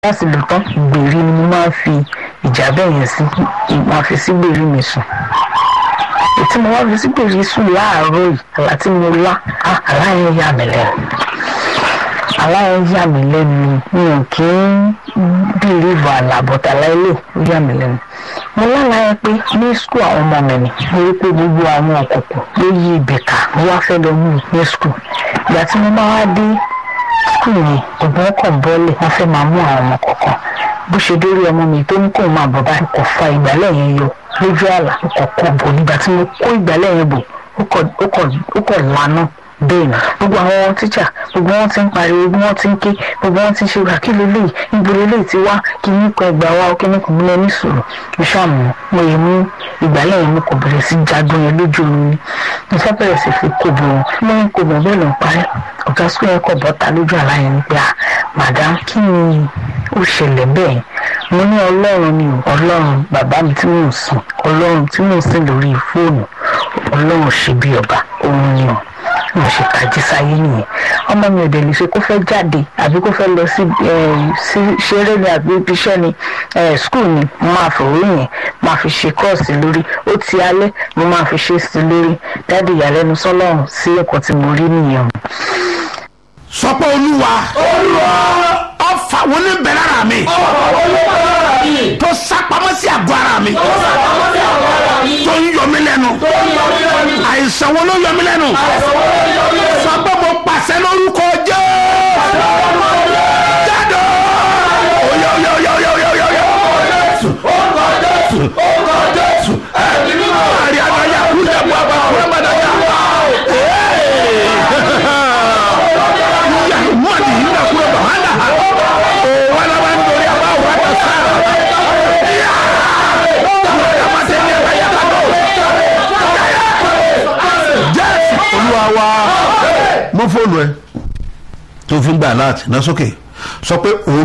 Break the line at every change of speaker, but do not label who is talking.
láti lò tán gbèrí ni mo máa ń fi ìjábẹ̀ yẹn sí máa fi sí gbèrí mi sùn ètí mo wá fi sí gbèrí sùn láàárọ̀ yìí àlá tí mo lá àlá yẹn yà mí lẹ́nu àlá yẹn yà mí lẹ́nu mi ò kí ń bìlíìfù àlàbọ̀tà láìlè ó yà mí lẹ́nu mo lálàá yẹn pé ní skul àwọn ọmọ mi ni mo rí pé gbogbo àwọn òkùnkùn ló yí ibì ká mo wá fẹ́ lọ mú ní skul ìgbà tí mo bá wá dé skul yẹn ògùn ọkọ̀ bọ́ọ̀lì wọ́n fẹ́ máa mú àwọn ọmọ kọ̀ọ̀kan bó ṣe dórí ọmọ mi tó ní kó máa bọ̀ bá kò fa ìgbálẹ̀ yẹn yọ lójú àlà kò kò bò nígbà tí mo kó ìgbálẹ̀ yẹn bò ó kọ̀ lánàá bẹ́ẹ̀ ni gbogbo àwọn tíṣà gbogbo wọn ti ń pariwo gbogbo wọn ti ń ké gbogbo wọn ti ń ṣe wà kí lélẹ́yìí níbo lélẹ́yìí ti wá kí ní kan ẹgbàá wa kí ní kan mílẹ̀ ní sùúrù mo ṣàmù mo yẹ mú ìgbálẹ̀ yẹn mo kò bẹ̀rẹ̀ sí jagun yẹn lójú oorun ni mo fẹ́ bẹ̀rẹ̀ sí fi kó bọ̀ wọn mo ń kó bọ̀ bẹ́ẹ̀ ló ń parí ọ̀gá sukùl yẹn kọ̀ bọ́ta lójú àlá yẹn ni pé à madam kí ni ó ṣẹlẹ̀ bẹ́ẹ̀ mo ní ọlọ́run ni ọlọ́run bàbá mi tí mò ń sìn ọlọ́run tí mò ń sìn lórí fóònù ọlọ́run ṣe bí ọba òun ni ọ̀ mo ṣe tají sáyé nìyẹn ọmọ mi ò dẹ̀ lè ṣe kó fẹ́ jáde àbí kó fẹ́ lọ sí ṣeré ni àbí ibiṣẹ́ ni skul ni mo máa fòwé yẹn máa fi ṣe kọ́ọ̀sì lórí ó ti alẹ́ mo máa fi ṣe sí lórí dáàdi ìyàlẹ́nu sọ́lọ́run sí ẹ̀kọ́ tí mo rí nìyẹn.
sọ pé olúwa ọfà wo ní bẹ lára mi tó sápamọ́ sí àgọ́ ara mi tó ń yọ mí lẹ́nu àìsàn wo ló yọ mí lẹ́nu sọ pé mo pàṣẹ lórúkọ jẹ́ jáde oyè oyè oyè oyè oyè oyè oyè. orúkọ jésù orúkọ jésù ẹ̀mí mímọ́ àrí àdáyà kúlẹ̀ bọ́ àbá kúlẹ̀ bọ́ àdáyà. mọ̀lì yìí nà kúrò bọ̀ hàn dà o wà lọ́wọ́ nítorí àbá wà dà sára. jésù olúwa wa mú fóònù ẹ tó fi ń gbà láti ná sókè sọ pé òun.